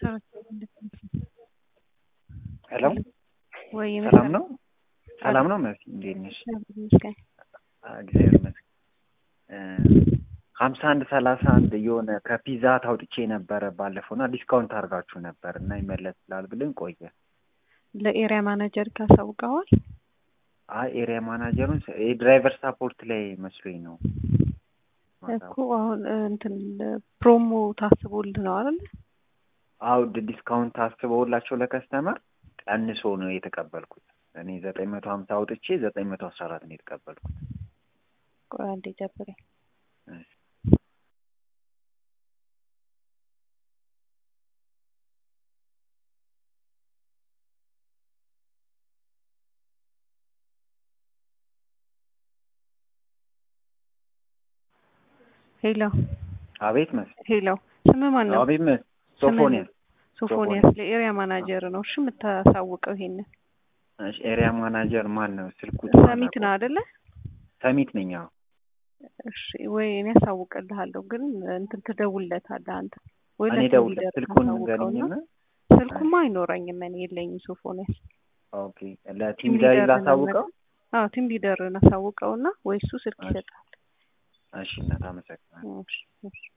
ሄሎ ወይ ሰላም ነው? ሰላም ነው መሲ፣ እንዴት ነሽ? እግዚአብሔር ይመስገን። ሀምሳ አንድ ሰላሳ አንድ የሆነ ከፒዛ ታውጥቼ ነበረ ባለፈው እና ዲስካውንት አድርጋችሁ ነበር እና ይመለስላል ብልን ቆየ። ለኤሪያ ማናጀር ካሳውቀዋል? አይ ኤሪያ ማናጀሩን የድራይቨር ሳፖርት ላይ መስሎኝ ነው እኮ አሁን እንትን ፕሮሞ ታስቦልህ ነው አይደል? አው ዲስካውንት ታስበውላቸው ለከስተመር ቀንሶ ነው የተቀበልኩት። እኔ ዘጠኝ መቶ ሀምሳ አውጥቼ ዘጠኝ መቶ አስራ አራት ነው የተቀበልኩት። ቆይ አንዴ ጨብረኝ። ሄሎ አቤት መስ ሄሎ፣ ስምህ ማን ነው? አቤት መስ ሶፎኒያስ ሶፎኒያስ ለኤሪያ ማናጀር ነው። እሺ የምታሳውቀው ይሄንን እሺ ኤሪያ ማናጀር ማን ነው? ስልኩ ሰሚት ነው አይደለ? ሰሚት ነኝ። አዎ እሺ ወይ እኔ ያሳውቅልሃለሁ፣ ግን እንትን ትደውልለታለህ አንተ ወይ እኔ ለቲም ደውል ሊደር ስልኩን ታሳውቀውና ንገሪኝና ስልኩማ አይኖረኝም እኔ የለኝም። ሶፎኒያስ ኦኬ ለቲም ሊደር ላሳውቀው። አዎ ቲም ሊደርን አሳውቀውና ወይ እሱ ስልክ እሺ። ይሰጣል። እሺ እናት አመሰግናለሁ። እሺ እሺ